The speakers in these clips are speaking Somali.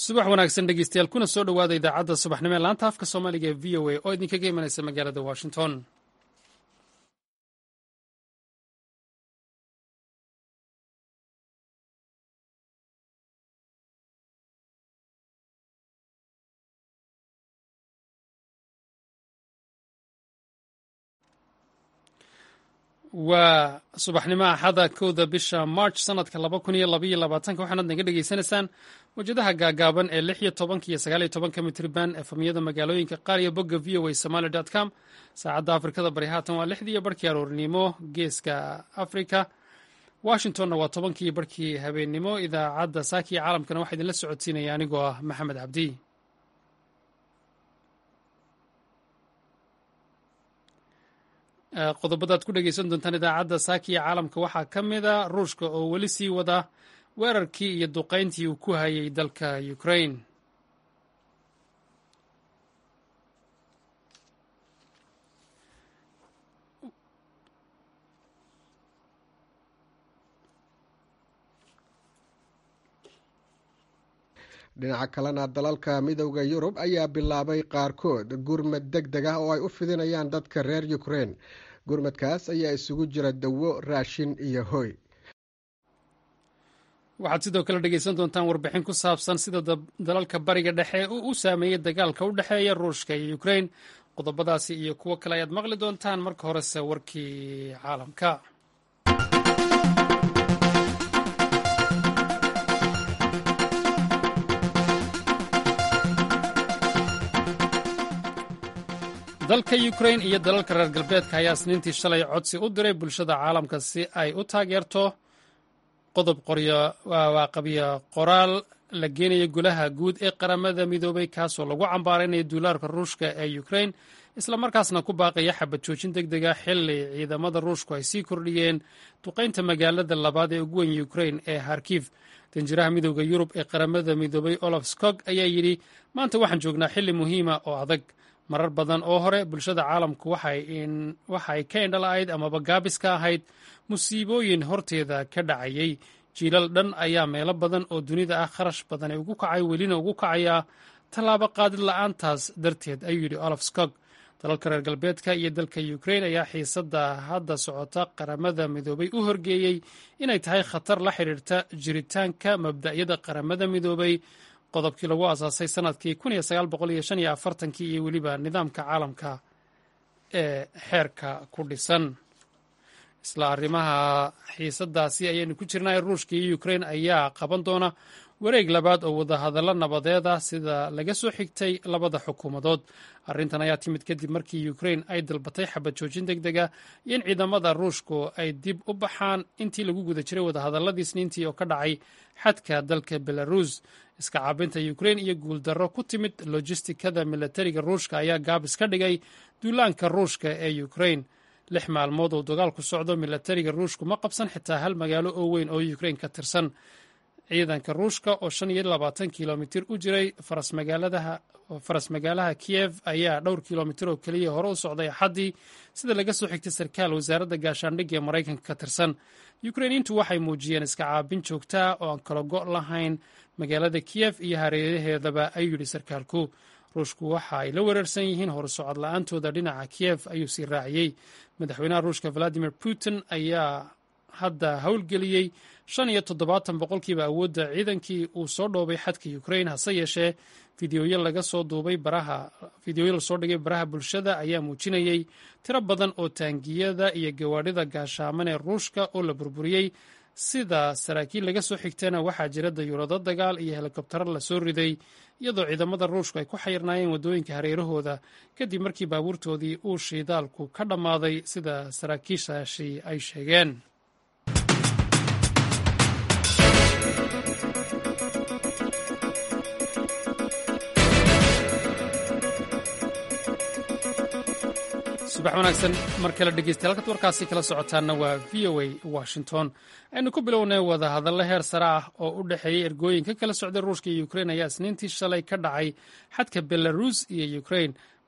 subax wanaagsan dhegeystayaal kuna soo dhowaada idaacadda subaxnimo ee laanta afka soomaaliga ee v o a oo idinkaga imanaysa magaalada washington waa subaxnimo axada kowda bisha march sanadka laba kun iyo labaiyo labaatanka waxaanaad naga dhegeysanaysaan wajadaha gaagaaban ee lix iyo tobanka iyo sagaal iyo tobanka mitriban efamyada magaalooyinka qaar iyo bogga v o a somaly com saacadda afrikada bari haatan waa lixdii iyo barhkii aroornimo geeska africa washingtonna waa tobankii iyo barhkii habeennimo idaacadda saaki iyo caalamkana waxaa idinla socodsiinaya anigoo ah maxamed cabdi qodobadaad ku dhegeysan doontaan idaacadda saaki iyo caalamka waxaa ka mida ruushka oo weli sii wada weerarkii iyo duqayntii uu ku hayay dalka ukraine dhinaca kalena dalalka midowda yurub ayaa bilaabay qaarkood gurmad deg deg ah oo ay u fidinayaan dadka reer ukrein gurmadkaas ayaa isugu jira dawo raashin iyo hoy waxaad sidoo kale dhegeysan doontaan warbixin ku saabsan sida dalalka bariga dhexe uu u saameeyey dagaalka u dhexeeya ruushka iyo ukrein qodobadaasi iyo kuwo kale ayaad maqli doontaan marka horese warkii caalamka dalka ukrain iyo dalalka reer galbeedka ayaa isniintii shalay codsi u diray bulshada caalamka si ay u taageerto qodob waaqabiyo qoraal la geenaya golaha guud ee qaramada midoobay kaasoo lagu cambaaraynayo duulaarka ruushka ee ukrain islamarkaasna ku baaqaya xabad joojin deg dega xili ciidamada ruushku ay sii kordhiyeen duqaynta magaalada labaad ee ugu weyn ukrain ee harkif danjiraha midowda yurub ee qaramada midoobay olaf skog ayaa yidhi maanta waxaan joognaa xili muhiima oo adag marar badan oo hore bulshada caalamku waxay ka indhala-ayd amaba gaabis ka ahayd musiibooyin horteeda ka dhacayay jiilal dhan ayaa meelo badan oo dunida ah kharash badan ee ugu kacay welina ugu kacayaa tallaabo qaadid la-aantaas darteed ayuu yidhi olaf skog dalalka reer galbeedka iyo dalka ukrain ayaa xiisadda hadda socota qaramada midoobay u horgeeyey inay tahay khatar la xidhiirta jiritaanka mabda'yada qaramada midoobay qodobkii lagu asaasay sanadkii kii iyo weliba nidaamka caalamka ee xeerka ku dhisan isla arrimaha xiisadaasi ayaynu ku jirnaa ruushka iyo ukrain ayaa qaban doona wareeg labaad oo wadahadallo nabadeeda sida laga soo xigtay labada xukuumadood arrintan ayaa timid kadib markii ukrain ay dalbatay xabad joojin deg dega iyo in ciidamada ruushku ay dib u baxaan intii lagu guda jiray wadahadalladii isniintii oo ka dhacay xadka dalka belarus iska caabinta ukrain iyo guuldarro ku timid lojistikada milatariga ruushka ayaa gaabis ka dhigay duulaanka ruushka ee ukrain lix maalmood oo dagaalku socdo milatariga ruushku ma qabsan xitaa hal magaalo oo weyn oo ukrain ka tirsan ciidanka ruushka oo shan iyo labaatan kilomitir u jiray faras magaalaha kiyev ayaa dhowr kilomitir oo keliya hore u socday axaddii sida laga soo xigtay sarkaal wasaaradda gaashaandhigga ee maraykanka ka tirsan ukrainiintu waxay muujiyeen iska caabin joogtaa oo aan kala go' lahayn magaalada kiyev iyo hareeraheedaba ayuu yidhi sarkaalku ruushku waxa ay la weerarsan yihiin horsocod la-aantooda dhinaca kiyev ayuu sii raaciyey madaxweynaha ruushka valadimir putin ayaa hadda howlgeliyey shan iyo toddobaatan boqolkiiba awoodda ciidankii uu soo dhoobay xadka ukrain hase yeeshee fideoyo laga soo duubay baraha fideoyo lasoo dhigay baraha bulshada ayaa muujinayey tiro badan oo taangiyada iyo gawaadhida gaashaaman ee ruushka oo la burburiyey sida saraakiil laga soo xigtana waxaa jira dayuurado dagaal iyo helikobtaro lasoo riday iyadoo ciidamada ruushku ay ku xayirnaayeen waddooyinka hareerahooda kadib markii baabuurtoodii uu shiidaalku ka dhammaaday sida saraakiishaasi ay sheegeen subax wanaagsan mar kale dhegeystayaal halkaad warkaasi kala socotaanna waa v o a washington aynu ku bilownay wadahadallo heer sare ah oo u dhexeeyey ergooyin ka kala socday ruushka iyo ukrain ayaa isniintii shalay ka dhacay xadka belarus iyo ukrain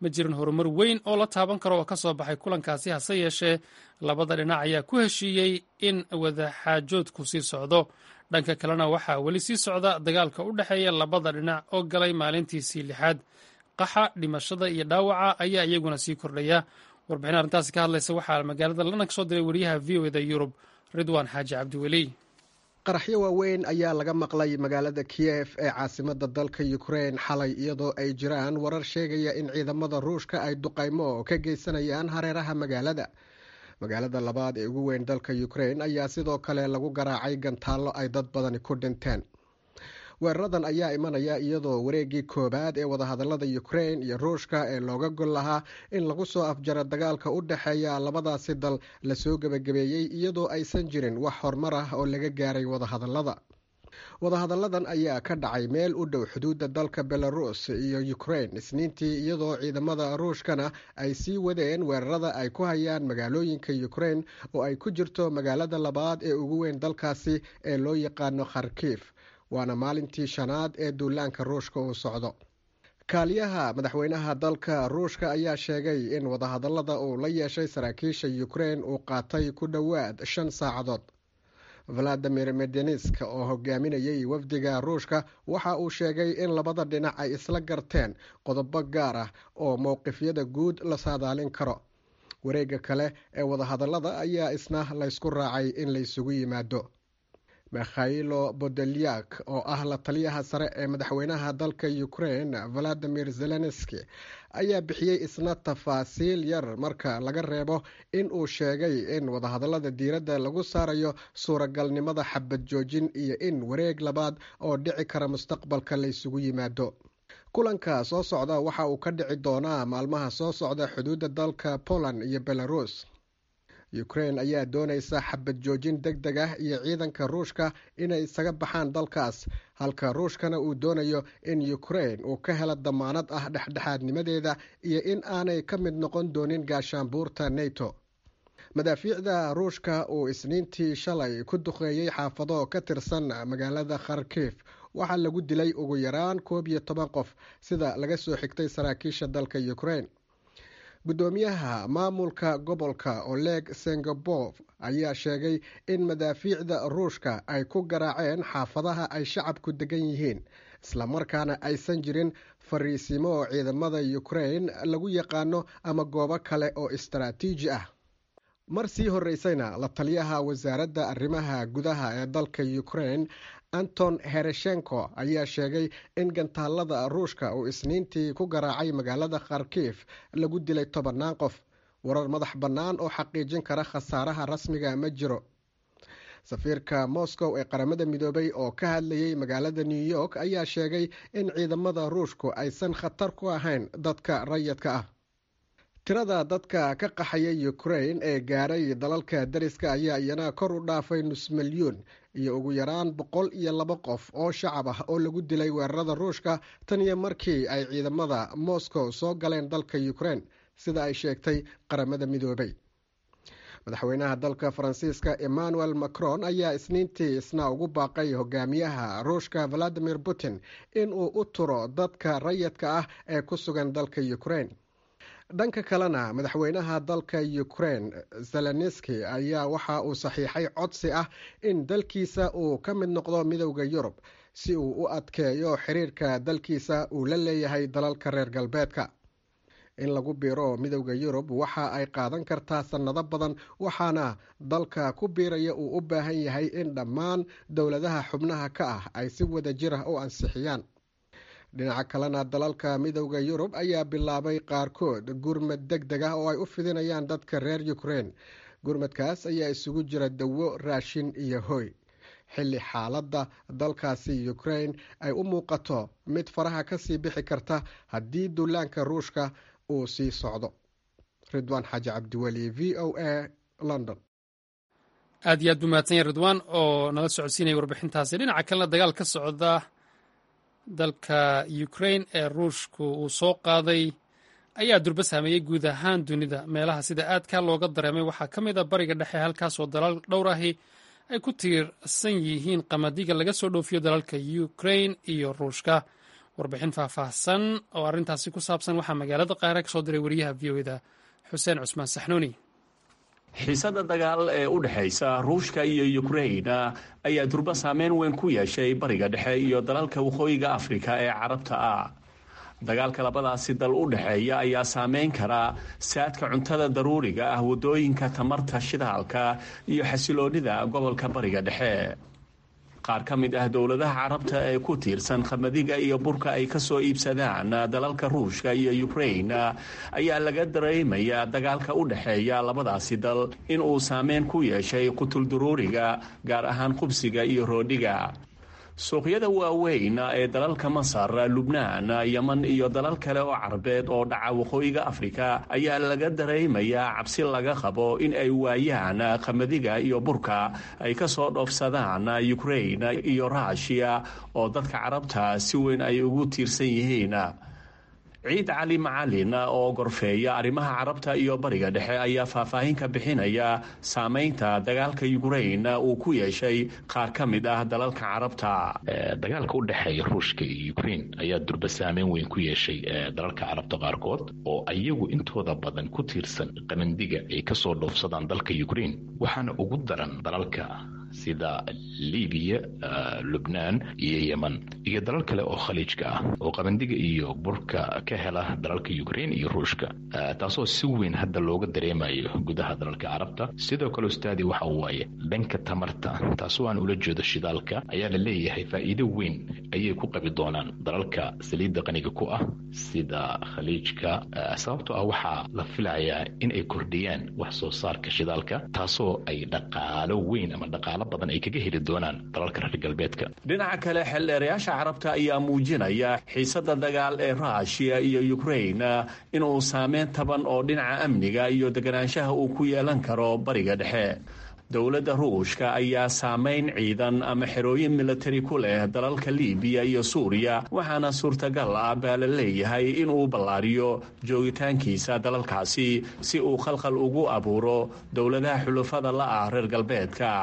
ma jirin horumar weyn oo la taaban karo oo ka soo baxay kulankaasi hase yeeshee labada dhinac ayaa ku heshiiyey in wadaxaajoodku sii socdo dhanka kalena waxaa weli sii socda dagaalka u dhexeeya labada dhinac oo galay maalintiisii lixaad qaxa dhimashada iyo dhaawaca ayaa iyaguna sii kordhaya warbixin arrintaasi ka hadlaysa waxaa magaalada lana ka soo diray wariyaha v o eda yurub ridwaan xaaji cabdiweli qaraxyo waaweyn ayaa laga maqlay magaalada kiyef ee caasimada dalka ukrein xalay iyadoo ay jiraan warar sheegaya in ciidamada ruushka ay duqaymo ka geysanayaan hareeraha magaalada magaalada labaad ee ugu weyn dalka ukrein ayaa sidoo kale lagu garaacay gantaallo ay dad badani ku dhinteen weeraradan ayaa imanaya iyadoo wareegii koowaad ee wadahadalada ukrein iyo ruushka ee looga gol lahaa in lagu soo afjaro dagaalka u dhexeeya labadaasi dal lasoo gebagabeeyey iyadoo aysan jirin wax horumar ah oo laga gaaray wadahadalada wadahadalladan ayaa ka dhacay meel u dhow xuduudda dalka belarus iyo ukrein isniintii iyadoo ciidamada ruushkana ay sii wadeen weerarada ay ku hayaan magaalooyinka ukrein oo ay ku jirto magaalada labaad ee ugu weyn dalkaasi ee loo yaqaano kharkif waana maalintii shanaad ee duulaanka ruushka uu socdo kaaliyaha madaxweynaha dalka ruushka ayaa sheegay in wadahadallada uu la yeeshay saraakiisha ukrein uu qaatay ku dhowaad shan saacadood valadimir medenisk oo hogaaminayay wafdiga ruushka waxa uu sheegay in labada dhinac ay isla garteen qodobo gaar ah oo mowqifyada guud la saadaalin karo wareega kale ee wadahadallada ayaa isna laysku raacay in laysugu yimaado mikhailo bodelyak oo ah la taliyaha sare ee madaxweynaha dalka ukrein valadimir zelenski ayaa bixiyey isna tafaasiil yar marka laga reebo in uu sheegay in wadahadallada diiradda lagu saarayo suuragalnimada xabad joojin iyo in wareeg labaad oo dhici kara mustaqbalka laysugu yimaado kulanka soo socda waxa uu ka dhici doonaa maalmaha soo socda xuduudda dalka poland iyo belarus ukrein ayaa doonaysa xabad joojin deg deg ah iyo ciidanka ruushka inay isaga baxaan dalkaas halka ruushkana uu doonayo in ukrein uu ka helo damaanad ah dhexdhexaadnimadeeda iyo in aanay ka mid noqon doonin gaashaanbuurta neto madaafiicda ruushka uu isniintii shalay ku duqeeyey xaafado ka tirsan magaalada kharkif waxaa lagu dilay ugu yaraan koob iyo toban qof sida laga soo xigtay saraakiisha dalka ukrein guddoomiyaha maamulka gobolka oleg sengabov ayaa sheegay in madaafiicda ruushka ay ku garaaceen xaafadaha ay shacabku degan yihiin islamarkaana aysan jirin fariisimo ciidamada ukrein lagu yaqaano ama goobo kale oo istaraatiiji ah mar sii horeysayna la taliyaha wasaaradda arrimaha gudaha ee dalka ukrein anton hereshenko ayaa sheegay in gantaalada ruushka uu isniintii ku garaacay magaalada kharkif lagu dilay tobannaan qof warar madax bannaan oo xaqiijin kara khasaaraha rasmiga ma jiro safiirka moscow ee qaramada midoobay oo ka hadlayay magaalada new york ayaa sheegay in ciidamada ruushku aysan khatar ku ahayn dadka rayidka ah tirada dadka ka qaxaya ukrein ee gaaray dalalka dariska ayaa iyana kor u dhaafay nus milyuun iyo ugu yaraan boqol iyo laba qof oo shacab ah oo lagu dilay weerarada ruushka tan iyo markii ay ciidamada moscow soo galeen dalka ukrein sida ay sheegtay qaramada midoobay madaxweynaha dalka faransiiska emmanuel macron ayaa isniintii isna ugu baaqay hogaamiyaha ruushka valadimir putin in uu u turo dadka rayidka ah ee ku sugan dalka ukrein dhanka kalena madaxweynaha dalka ukrein zelenski ayaa waxa uu saxiixay codsi ah in dalkiisa uu ka mid noqdo midowda yurub si uu u adkeeyo xiriirka dalkiisa uu la leeyahay dalalka reer galbeedka in lagu biiro midowda yurub waxa ay qaadan kartaa sannado badan waxaana dalka ku biiraya uu u baahan yahay in dhammaan dowladaha xubnaha ka ah ay si wada jir ah u ansixiyaan dhinaca kalena dalalka midowda yurub ayaa bilaabay qaarkood gurmad deg deg ah oo ay u fidinayaan dadka reer ukrein gurmadkaas ayaa isugu jira dawo raashin iyo hoy xilli xaaladda dalkaasi ukrein ay u muuqato mid faraha kasii bixi karta haddii duulaanka ruushka uu sii socdo ridwaan xaaji cabdiweli v o a london aad iyo aad buu mahadsanya ridwaan oo nala socodsiinaya warbixintaasi dhinaca kalena dagaal ka socda dalka ukrain ee ruushku uu soo qaaday ayaa durba saameeyey guud ahaan dunida meelaha sida aadka looga dareemay waxaa ka mid a bariga dhexe halkaasoo dalal dhowr ahi ay ku tiirsan yihiin qamadiga laga soo dhoofiyo dalalka ukrain iyo ruushka warbixin faahfaahsan oo arrintaasi ku saabsan waxaa magaalada qaahire ka soo diray wariyaha v o eda xuseen cusmaan saxnuuni xiisada dagaal ee u dhexaysa ruushka iyo yukrain ayaa durba saameyn weyn ku yeeshay bariga dhexe iyo dalalka waqooyiga afrika ee carabta ah dagaalka labadaasi dal u dhexeeya ayaa saameyn kara saadka cuntada daruuriga ah waddooyinka tamarta shidaalka iyo xasiloonnida gobolka bariga dhexe qaar ka mid ah dowladaha carabta ee ku tiirsan khamadiga iyo burka ay ka soo iibsadaan dalalka ruushka iyo ukrain ayaa laga dareemayaa dagaalka u dhexeeya labadaasi dal in uu saameyn ku yeeshay qutulduruuriga gaar ahaan qubsiga iyo roodhiga suuqyada waaweyn ee dalalka masar lubnaan yeman iyo dalal kale oo carabeed oo dhaca waqooyiga afrika ayaa laga dareemayaa cabsi laga qabo in ay waayaan qamadiga iyo burka ay ka soo dhoofsadaan ukrain iyo ruushiya oo dadka carabta si weyn ay ugu tiirsan yihiin ciid cali macalin oo gorfeeya arrimaha carabta iyo bariga dhexe ayaa faahfaahin ka bixinaya saameynta dagaalka ukrain uu ku yeeshay qaar ka mid ah dalalka carabta dagaalka u dhexeeya ruushka iyo ukrain ayaa durba saameyn weyn ku yeeshay dalalka carabta qaarkood oo ayagu intooda badan ku tiirsan qamandiga ay kasoo dhoofsadaan dalka ukrain waxaana ugu daran dalalka sida libiya lubnaan iyo yeman iyo dalal kale oo khaliijka ah oo qabandiga iyo burka ka hela dalalka ukrain iyo ruushka taasoo si weyn hadda looga dareemayo gudaha dalalka carabta sidoo kale ustaadi waxa waaye dhanka tamarta taasoo aan ula jeedo shidaalka ayaa la leeyahay faa'iido weyn ayay ku qabi doonaan dalalka saliidda qaniga ku ah sida khaliijka sababtoo ah waxaa la filayaa in ay kordhiyaan wax soo saarka shidaalka taasoo ay dhaqaalo weyn ama dhaqaalo badan ay kaga heli doonaan dalalka reer galbeedka dhinaca kale xeldheerayaasha carabta ayaa muujinaya xiisada dagaal ee ruushiya iyo ukrain inuu saameyn taban oo dhinaca amniga iyo deganaanshaha uu ku yeelan karo bariga dhexe dowladda ruushka ayaa saameyn ciidan ama xerooyin militari ku leh dalalka libiya iyo suuriya waxaana suurtagal ah baa la leeyahay inuu ballaariyo joogitaankiisa dalalkaasi si uu khalkhal ugu abuuro dowladaha xulufada la ah reer galbeedka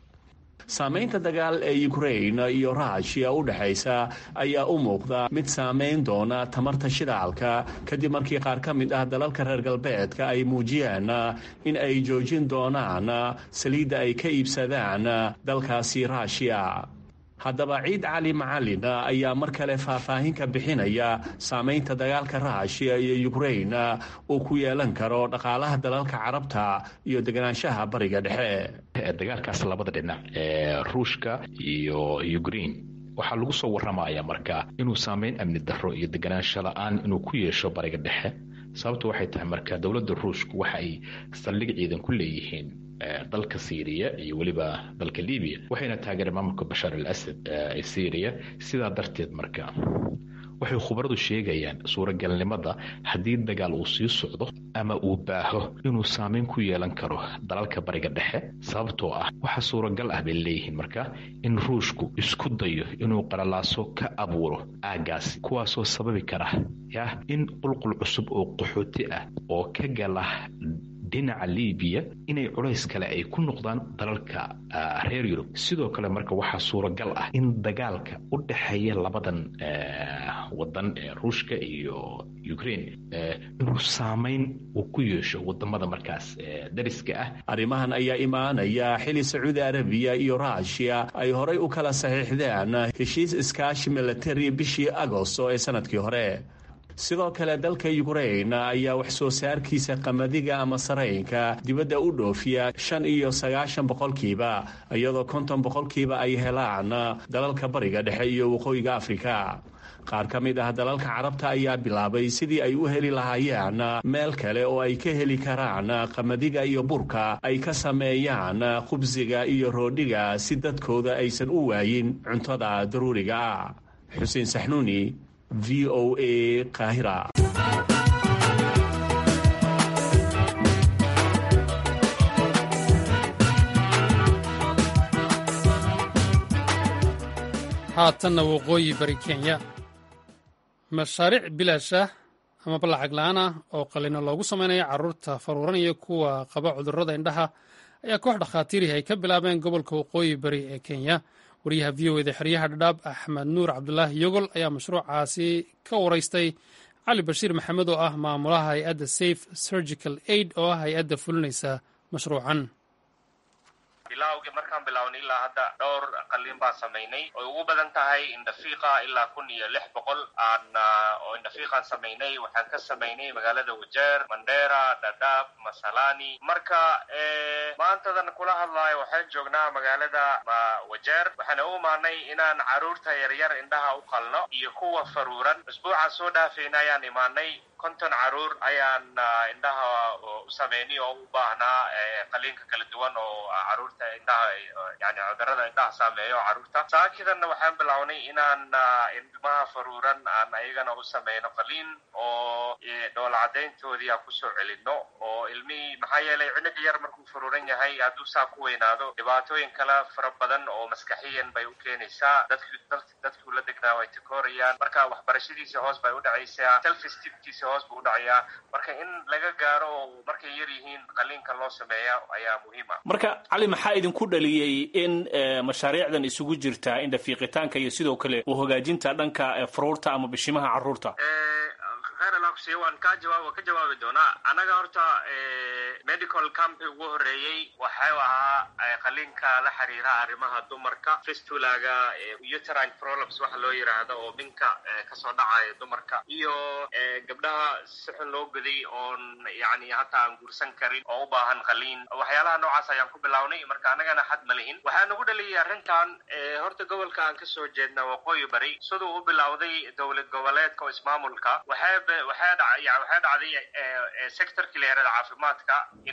saamaynta dagaal ee ukrain iyo ruushiya u dhexaysa ayaa u muuqda mid saamayn doona tamarta shidaalka kadib markii qaar ka mid ah dalalka reer galbeedka ay muujiyeen in ay joojin doonaan saliidda ay ka iibsadaan dalkaasi ruushiya haddaba ciid cali macalin ayaa mar kale faahfaahin ka bixinaya saamaynta dagaalka ruushiya iyo ukrain uu ku yeelan karo dhaqaalaha dalalka carabta iyo deganaanshaha bariga dhexe dagaalkaas labada dhinac ee ruushka iyo ukrain waxaa lagu soo warramaya marka inuu saameyn amni darro iyo deganaansho la-aan inuu ku yeesho bariga dhexe sababtu waxay tahay marka dowladda ruushku waxa ay saldhig ciidan ku leeyihiin dalka syriya iyo weliba dalka libiya waxayna taageereen maamulka bashaar al asad ee syriya sidaa darteed marka waxay khubaradu sheegayaan suuragalnimada haddii dagaal uu sii socdo ama uu baaho inuu saameyn ku yeelan karo dalalka bariga dhexe sababtoo ah waxaa suuragal ah bay leeyihiin marka in ruushku isku dayo inuu qalalaaso ka abuuro aagaasi kuwaasoo sababi kara yah in qulqul cusub oo qaxooti ah oo ka gala dhinaca libiya inay culays kale ay ku noqdaan dalalka reer yurub sidoo kale marka waxaa suuragal ah in dagaalka u dhexeeya labadan wadan ee ruushka iyo ukrain inuu saameyn uu ku yeesho wadamada markaas dariska ah arrimahan ayaa imaanaya xili sacuudi arabiya iyo ruushiya ay horay u kala saxiixdeen heshiis iskaashi milatari bishii agosto ee sanadkii hore sidoo kale dalka ukrain ayaa wax soo saarkiisa qamadiga ama saraynka dibadda u dhoofiya shan iyo sagaashan boqolkiiba iyadoo konton boqolkiiba ay helaan dalalka bariga dhexe iyo waqooyiga afrika qaar ka mid ah dalalka carabta ayaa bilaabay sidii ay u heli lahaayeen meel kale oo ay ka heli karaan qamadiga iyo burka ay ka sameeyaan khubsiga iyo roodhiga si dadkooda aysan u waayin cuntada daruuriga xuseen saxnuuni v o a kahira haatanna waqooyi bari kenya mashaariic bilaash ah amaba lacag la-aan ah oo qalino loogu sameynaya caruurta faruuranaya kuwa qaba cudurrada indhaha ayaa koox dhakhaatiirihi ay ka bilaabeen gobolka waqooyi bari ee kenya wariyaha v o eda xeryaha dhadhaab axmed nuur cabdulaahi yogol ayaa mashruucaasi ka waraystay cali bashiir maxamed oo ah maamulaha hay-adda safe surgical aid oo ah hay-adda fulinaysa mashruucan bilawgii markaan bilawnay ilaa hadda dhowr qalliin baan samaynay oy ugu badan tahay indhafiiqa ilaa kun iyo lix boqol aan oo indhafiiqaan samaynay waxaan ka samaynay magaalada wajeer mandera dhadhaab masalani marka maantadan kula hadlaayo waxaan joognaa magaalada wajeer waxaan u imaanay inaan caruurta yaryar indhaha u qalno iyo kuwa faruuran usbuucaan soo dhaafayna ayaan imaanay konton caruur ayaan indhaha u sameynay oo u baahnaa qaliinka kala duwan oo caruurta indhaha yani cudurada indhaha saameeyo caruurta saakidanna waxaan bilownay inaan ilmaha faruuran aan ayagana u sameyno qaliin oo dhoola cadayntoodii aan kusoo celino oo ilmihii maxaa yeelay cunuga yar markuu faruuran yahay hadduu saa ku weynaado dhibaatooyin kale fara badan oo maskaxiyan bay u keenaysaa dadki dadkuu la degnaa way takoorayaan marka waxbarashadiisa hoos bay u dhacaysaa selfstibkiisa hoos buu u dhacayaa marka in laga gaaro oo markay yar yihiin qaliinka loo sameeya ayaa muhiim ah marka cali maxaa idinku dhaliyey in mashaariicdan isugu jirta indhafiiqitaanka iyo sidoo kale u hagaajinta dhanka faruurta ama bishimaha carruurta kheeralakusiy waan ka jawaab ka jawaabi doonaa annaga horta medical campi ugu horreeyey waxau ahaa qaliinka la xiriira arrimaha dumarka fistulaga uterine problems waxa loo yidhaahdo oo minka kasoo dhacaya dumarka iyo gabdhaha si xun loo goday oon yani hataa aan guursan karin oo u baahan qaliin waxyaalaha noocaas ayaan ku bilownay marka annagana xad ma lihin waxaa nagu dhaliyay arrintan horta gobolka aan kasoo jeedna waqooyi bari siduu u bilowday dowlad goboleedka oo ismaamulka waxay waxaa dhacay waxaa dhacday sectorkii la yarada caafimaadka in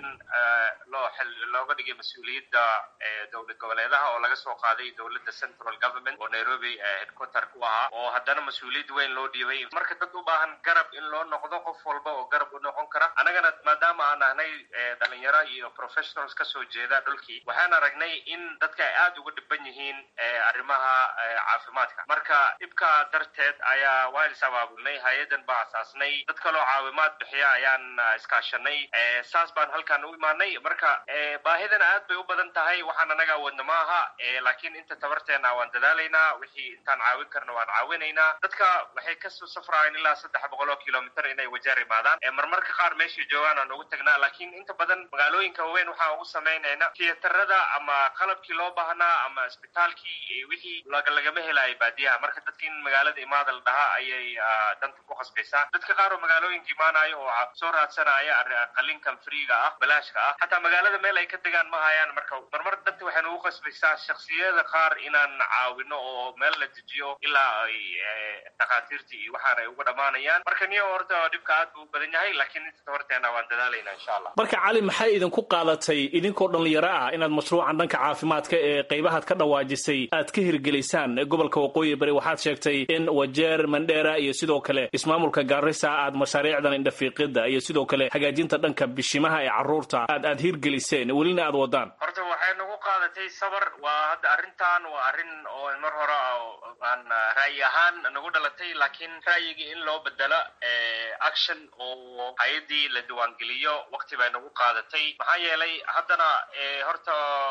loo xil looga dhigay mas-uuliyadda dowlad goboleedaha oo laga soo qaaday dowladda central government oo nairobi headquarter ku ahaa oo haddana mas-uuliyad weyn loo dhiibay marka dad u baahan garab in loo noqdo qof walba oo garab u noqon kara annagana maadaama aan ahnay dhalinyaro iyo professionals kasoo jeeda dhulkii waxaan aragnay in dadka ay aada uga dhiban yihiin arrimaha caafimaadka marka dhibka darteed ayaa waan is abaabulnay hay-adan baa asaasnay dad kaloo caawimaad bixiya ayaan iskaashanay saas baan halkaan u imaanay marka baahidana aad bay u badan tahay waxaan anaga awoodna maaha laakiin inta tabarteena waan dadaalaynaa wixii intaan caawin karna waan caawinaynaa dadka waxay kasoo safraayeen ilaa saddex boqol oo kilomitr inay wajeer imaadaan marmarka qaar meeshay joogaan aan ugu tagnaa laakiin inta badan magaalooyinka waaweyn waxaan ugu samaynayna tiyatarada ama qalabkii loo baahnaa ama isbitaalkii wixii lagama helayo baadiyaha marka dadki in magaalada imaada la dhahaa ayay danta ku qasbaysaa dadka qaar oo magaalooyinka imaanayo oo soo raadsanaya qalinkan freega ah balaashka ah xataa magaalada meel ay ka degaan ma hayaan marka marmar danta waxay nagu qasbaysaa shaksiyada qaar inaan caawino oo meel la dejiyo ilaa ay dhakhaatiirtii iyo waxaan ay uga dhammaanayaan marka niyo horta dhibka aad buu u badan yahay laakiin inta horteena waan dadaalayna insha allah marka cali maxay idinku qaadatay idinkoo dhalinyaro ah inaad mashruucan dhanka caafimaadka ee qaybahaad ka dhawaajisay aad ka hirgelisaan gobolka waqooyi bari waxaad sheegtay in wajeer mandheera iyo sidoo kale ismaamulka gaarisa aad mashaariicdan indhafiiqida iyo sidoo kale hagaajinta dhanka bishimaha ee carruurta aad aad hirgeliseen welina aad wadaan horta waxay nagu qaadatay sabar waa hadda arrintan waa arrin oo mar hore aan ra'yi ahaan nagu dhalatay laakiin ra'yigii in loo bedelo action oo hay-adii la diiwaangeliyo waqti bay nagu qaadatay maxaa yeelay haddana horta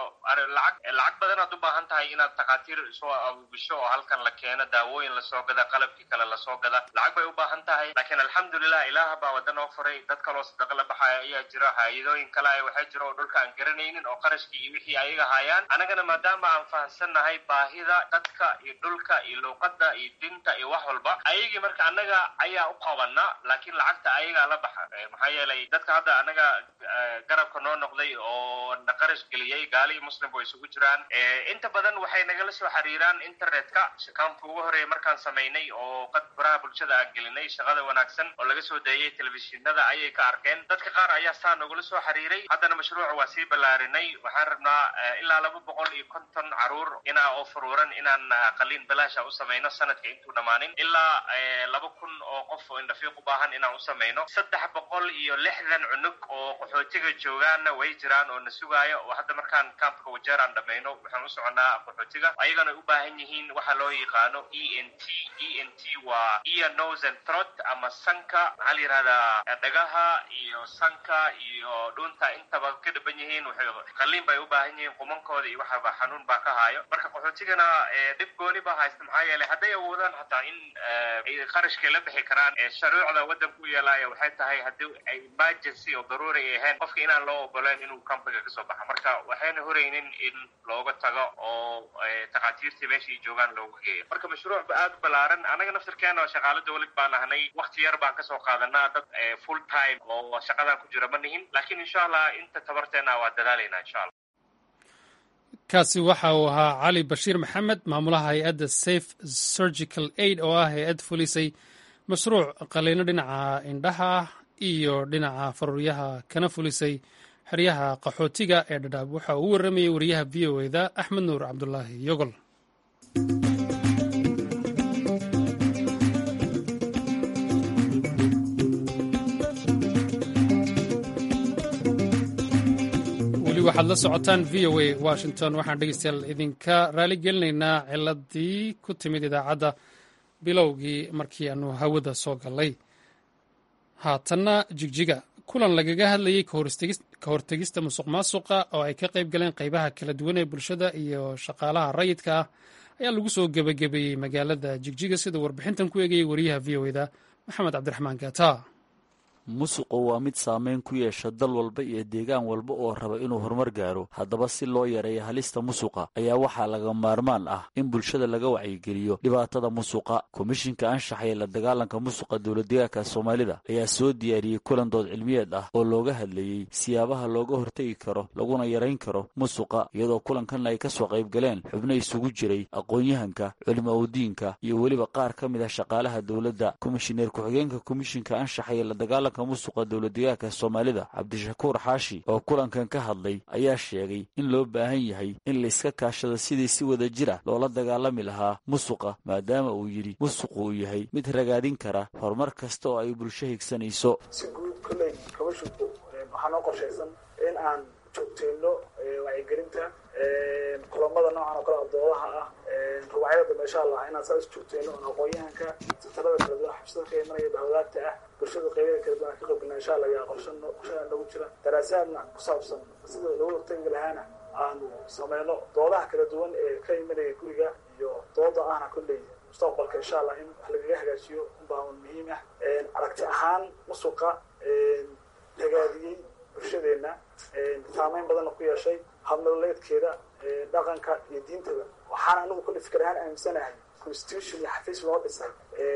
lacag lacag badan aad u baahan tahay inaad takhaatiir soo abuubisho oo halkan la keeno daawooyin lasoo gada qalabkii kale lasoo gada lacag bay u baahan tahay laakiin alxamdulilah ilaah baa wada noo furay dad kaloo sadaqa la baxaya ayaa jira hay-adooyin kale waxaa jira oo dhulka aan garanaynin oo qarashkii iyo wixii ayaga hayaan annagana maadaama aan fahamsannahay baahida dadka iyo dhulka iyo luuqada iyo dinta iyo wax walba ayagii marka annaga ayaa u qabana laakiin lacagta ayagaa la baxa maxaa yeelay dadka hadda annaga garabka noo noqday oo na qarash geliyey gaali iyo muslim ba isugu jiraan inta badan waxay nagala soo xiriiraan internetka kaamka ugu horeeya markaan samaynay oo qad baraha bulshada aan gelinay shaqada wanaagsan oo laga soo deeyay telefishinada ayay ka arkeen dadka qaar ayaa saa nagula soo xiriiray haddana mashruuca waa sii ballaarinay waxaan rabnaa ilaa laba boqol iyo konton caruur inaa oo furuuran inaan qaliin balaasha u samayno sanadka intuu dhammaanin ilaa laba kun oo qof oo indhafiiq u baahan inaan u samayno saddex boqol iyo lixdan cunug oo qaxootiga joogaanna way jiraan oo na sugaayo oo hadda markaan kampka wajeer aan dhamayno waxaan u soconaa qaxootiga ayagana u baahan yihiin waxa loo yaqaano e n t e n t waa ear nose and throat ama sanka maxaa la yihahdaa dhagaha iyo sanka iyo dhunta intaba ka dhaban yihiin waxay qaliin bay u baahan yihiin qumanka bankooda iyo waxaba xanuun baa ka haayo marka qaxootigana dhib gooni baa haysta maxaa yeelay hadday awoodaan hataa in ay qarashkay la bixi karaan sharuucda waddanka u yeelaayo waxay tahay haddii ay emergency oo daruuri ay ahayn qofka inaan loo ogoleen inuu kambiga kasoo baxa marka waxayna horeynin in looga tago oo takhaatiirtii meesha ay joogaan loogu geeyo marka mashruuc aad u ballaaran anaga naftirkeena oo shaqaalo dawlad baan ahnay wakti yar baan kasoo qaadanaa dad full time oo shaqadan ku jira ma nihin laakiin insha allah inta tabarteena waa dadaalaynaa insha allah kaasi waxa uu ahaa cali bashiir maxamed maamulaha hay-adda safe surgical aid oo ah hay-ad fulisay mashruuc qaliino dhinaca indhaha ah iyo dhinaca faruuryaha kana fulisay xeryaha qaxootiga ee dhadhaab waxa uu u warramayey wariyaha v o eda axmed nuur cabdulaahi yogol waxaad la socotaan v o a washington waxaan dhegeystayaal idinka raali gelinaynaa ciladii ku timid idaacadda bilowgii markii aanu hawada soo gallay haatanna jigjiga kulan lagaga hadlayey ka hortegista musuq maasuqa oo ay ka qayb galeen qaybaha kala duwan ee bulshada iyo shaqaalaha rayidka ah ayaa lagu soo gebagabeeyey magaalada jigjiga sida warbixintan ku eegayay wariyaha v o eda maxamed cabdiraxmaan gaata musuqu waa mid saameyn ku yeesha dal walba iyo deegaan walba oo raba inuu horumar gaaro haddaba si loo yareeyo halista musuqa ayaa waxaa laga maarmaan ah in bulshada laga wacyigeliyo dhibaatada musuqa komishinka anshaxa ee la dagaalanka musuqa dowladdeegaanka soomaalida ayaa soo diyaariyey kulan dood cilmiyeed ah oo looga hadlayey siyaabaha looga hortegi karo laguna yarayn karo musuqa iyadoo kulankan ay ka soo qayb galeen xubno isugu jiray aqoon-yahanka culimo udiinka iyo weliba qaar ka mid ah shaqaalaha dowladda komishineer ku-xigeenka komishinka anshaxa ee la dagaalanka musuqa dowladdeegaanka soomaalida cabdishakuur xaashi oo kulankan ka hadlay ayaa sheegay in loo baahan yahay in layska kaashado sidii si wada jir ah loola dagaalami lahaa musuqa maadaama uu yidhi musuqu uu yahay mid ragaadin kara horumar kasta oo ay bulsho higsanayso si guud kolley kabashinku waxaa noo qorshaysan in aan joogteyno wacyigelinta kulamada noocan oo kale adoodaha ah rubacyada dambe insha allah inaan saas joogteyno oon aqoon-yahanka satarada kala duwan xabsada ka imanaya bahwadaagta ah bulshada qeybada kala duwan ka qaybgalna insha allah yaa qorsha qorshaha nagu jira daraasaadna ku saabsan sida lagu hortagi lahaana aanu sameyno doodaha kala duwan ee ka imanaya guriga iyo dooda ahna kolley mustaqbalka insha allah in wax lagaga hagaajiyo unbaawan muhiim ah aragti ahaan musuqa ragaadiyey bulshadeena saameyn badanna ku yeeshay habnololeedkeeda dhaqanka iyo diintaba waxaan anigu kolley fikir ahaan aaminsanahay constitution iyo xafiis loo dhisay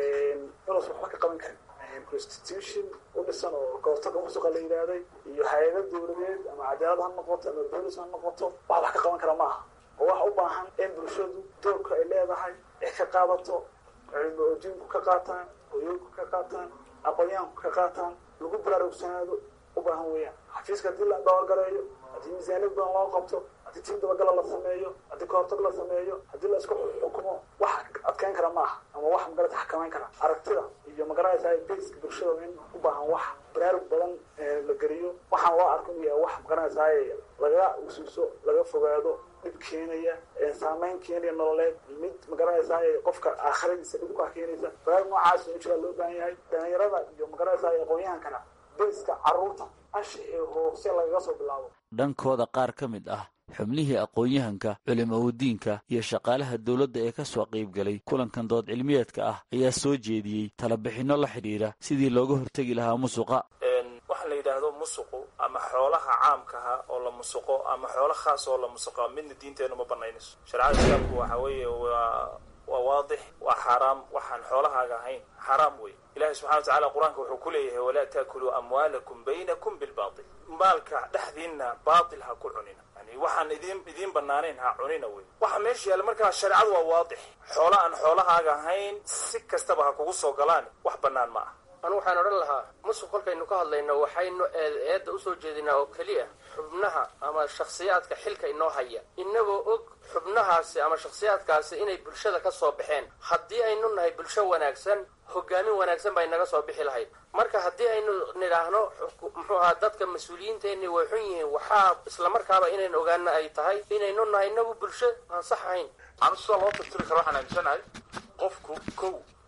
inuusan waxba ka qaban karin constitution u dhisan oo kahortaga musuqa la yidhaahday iyo hay-ada dowladeed ama cadaalad ha noqoto ama bolis ha noqoto wax wax ka qaban kara ma aha oo waxa u baahan in bulshadu doorka ay leedahay ay ka qaadato cilmi oodiinku ka qaataan hoyooyinku ka qaataan aqoonyahanku ka qaataan lagu baraarugsanaado u baahan weeyaan xafiiska haddii la dhowrgareeyo haddii miisaaniyad badan loo qabto haddii tiim dabagala la sameeyo haddii kahortag la sameeyo haddii la isku xukumo wax adkeyn kara ma aha ama wax magarata xakameyn kara aragtida iyo magaranaysa baska bulshada in u baahan wax baraarug badan la geliyo waxaan loo arko inuu yahay wax magaranaysaay laga usuuso laga fogaado dhib keenaya saameyn keenaya nololeed mid magaranaysaay qofka aakhiradiisa dhib ku keenaysa baraarug noocaas in jiraa loo baahan yahay dhalinyarada iyo magaranaysaay aqoon-yahankana baska carruurta anshixii hoose lagaga soo bilaabo dhankooda qaar ka mid ah xubnihii aqoon-yahanka culimaudiinka iyo shaqaalaha dowladda ee ka soo qaybgalay kulankan dood cilmiyeedka ah ayaa soo jeediyey talabixinno la xidhiidha sidii looga hortegi lahaa musuqa waxa la yidhaahdo musuqu ama xoolaha caamkaha oo la musuqo ama xoolo khaas oo la musuqo midna diinteenu ma banaynayso shareecada islaamku waxa weeye waa waa waadix waa xaaraam waxaan xoolahaaga ahayn xaaraam wey ilahi subxana wa tacala qur-aanka wuxuu ku leeyahay walaa taakuluu amwaalakum baynakum bilbaatil maalka dhexdiinna baatil ha ku cunina yani waxaan idin idiin banaanayn ha cunina wey waxa meesha yaalla markaa shareecadu waa waadix xoolo aan xoolahaaga ahayn si kastaba ha kugu soo galaan wax bannaan ma ah anu waxaan odhan lahaa musuq kolkaynu ka hadlayno waxaynu eedda usoo jeedinaa oo keliya xubnaha ama shakhsiyaadka xilka inoo haya inagoo og xubnahaasi ama shakhsiyaadkaasi inay bulshada ka soo baxeen haddii aynu nahay bulsho wanaagsan hogaamin wanaagsan bay naga soo bixi lahayd marka haddii aynu nidhaahno muxuu ahaa dadka mas-uuliyiinteenni way xun yihiin waxaa islamarkaaba inaynu ogaana ay tahay inaynu nahay inagu bulsho aan sax ahayn anu sida loo tirtiri karo waxaan aaminsanahay qofku kow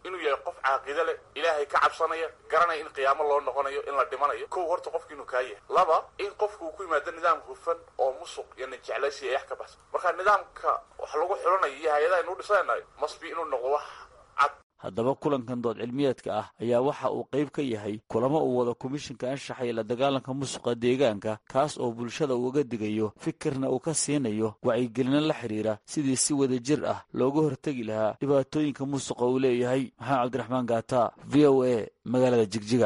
inuu yahay qof caaqido leh ilaahay ka cabsanaya garanaya in qiyaamo loo noqonayo in la dhimanayo kow horta qofku inuu kaa yahay laba in qofku uu ku yimaado nidaam hufan oo musuq iyo najeclaysi iyo ex ka baxsan marka nidaamka wax lagu xulanayo iyo hay-adaha inuu dhisanayo masbi inuu noqdo wax cad haddaba kulankan dood cilmiyeedka ah ayaa waxa uu qayb ka yahay kulamo uu wado komishinka anshaxa iyo la dagaalanka musuqa deegaanka kaas oo bulshada uga digayo fikirna uu ka siinayo wacyigelino la xidhiira sidii si wada jir ah looga hortegi lahaa dhibaatooyinka musuqa uu leeyahay maxamed cabdiraxmaan gaata v o a magaalada jigjiga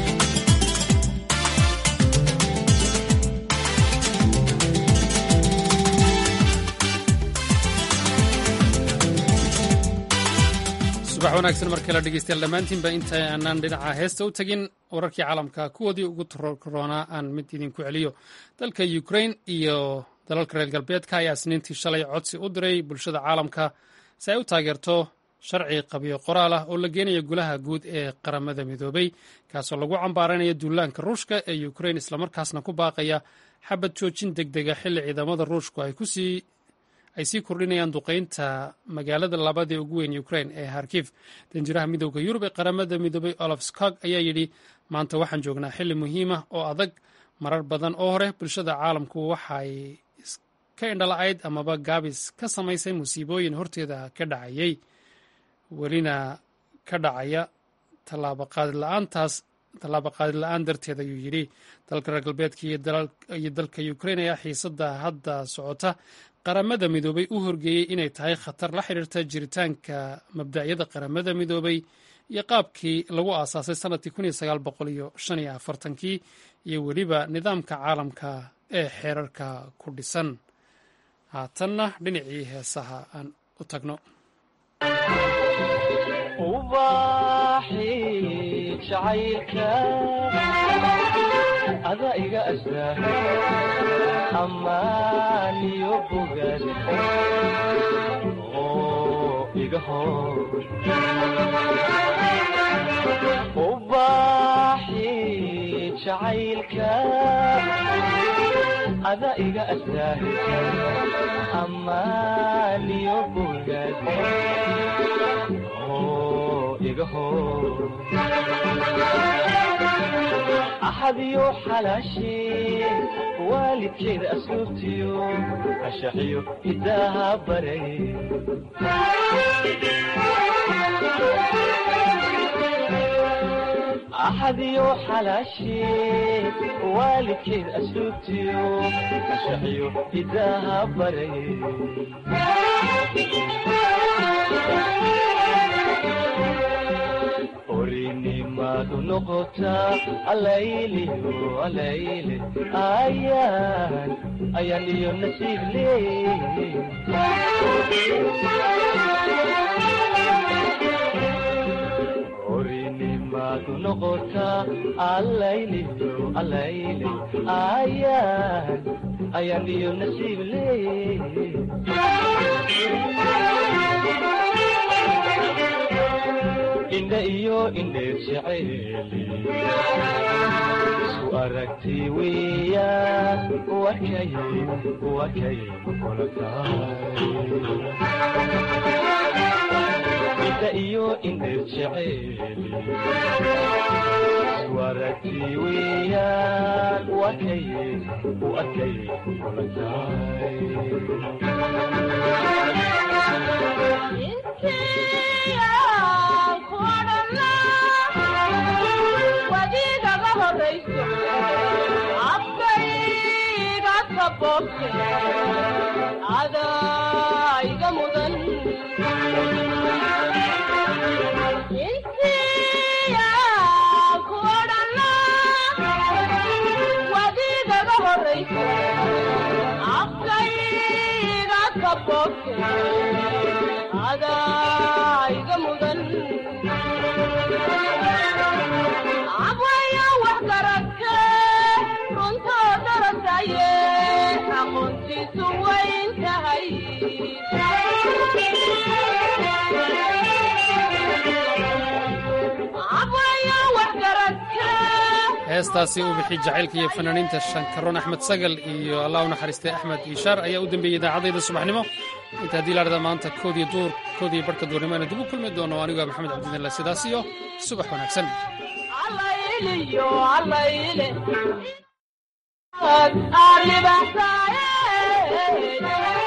subax wanaagsan markale dhegeystayaal dhammaantiinba inta aanaan dhinaca heesta u tegin wararkii caalamka kuwoodii ugu torokoronaa aan mid idinku celiyo dalka ukrain iyo dalalka reer galbeedka ayaa isniintii shalay codsi u diray bulshada caalamka si ay u taageerto sharci qabiyo qoraal ah oo la geenayo gulaha guud ee qaramada midoobay kaasoo lagu cambaaranayo duulaanka ruushka ee ukrain islamarkaasna ku baaqaya xabad joojin deg dega xilli ciidamada ruushku ay kusii ay sii kordhinayaan duqeynta magaalada labadii ugu weyn ukrain ee harkif danjiraha midooda yurub ee qaramada midoobay olaf skog ayaa yidhi maanta waxaan joognaa xilli muhiima oo adag marar badan oo hore bulshada caalamku waxay ka indhala-ayd amaba gaabis ka samaysay musiibooyin horteeda ka dhacayay welina ka dhacaya tallaabaqaadila-aantaas tallaabo qaadi la-aan darteed ayuu yidhi dalka reer galbeedka iyo dalka ukrain ayaa xiisadda hadda socota qaramada midoobay u horgeeyey inay tahay khatar la xidhiirta jiritaanka mabdacyada qaramada midoobay iyo qaabkii lagu aasaasay sannadkii kun iyo sagaal boqol iyo shan iyo afartankii iyo weliba nidaamka caalamka ee xeerarka ku dhisan haatanna dhinacii heesaha aan u tagno ada iga astaa amaaniyo bogaad oo iga hor ubaaxi jacaylka ada iga astaa amaaniyo bogaad oo iga hor axadiyo xalaashee waalidkeeda asluubtiyo ashaxiyo hidaaha baray axadiyo xalaashee waalidkeeda asluubtiyo ashaxiyo hidaaha baray orinimadu noqotaa alayliyo alayle ayaan ayaan iyo nasiib leey orinimadu noqotaa alayliyo alayle ayaan ayaan iyo nasiib leey indha iyo indheer jeceeli isku aragti weeyaan wakay wakay kula tahay indha iyo indheer jeceeli isku aragti weeyaan wakay wakay kula tahay wadigaga horayso afkayga kaboobte adaiga mudan intiya kuodhana wadigaga horayso afkayga kaboobte adaiga mudan abwaya wax garadke runtoo darasaye aqoontiisu wayn tahay abwaya wax garadke heestaasi uu bixi jacaylka iyo fanaaniinta shankaroon axmed sagal iyo allah u naxariistay axmed iishaar ayaa u dambeeyey idaacadayda subaxnimo inta haddii la dhada maanta koodii duur koodii barhka duurnimana dib u kulmi doono aniguaa maxamed cabdidinle sidaas iyo subax wanaagsan allayliyo allayle aad libaaxsaaye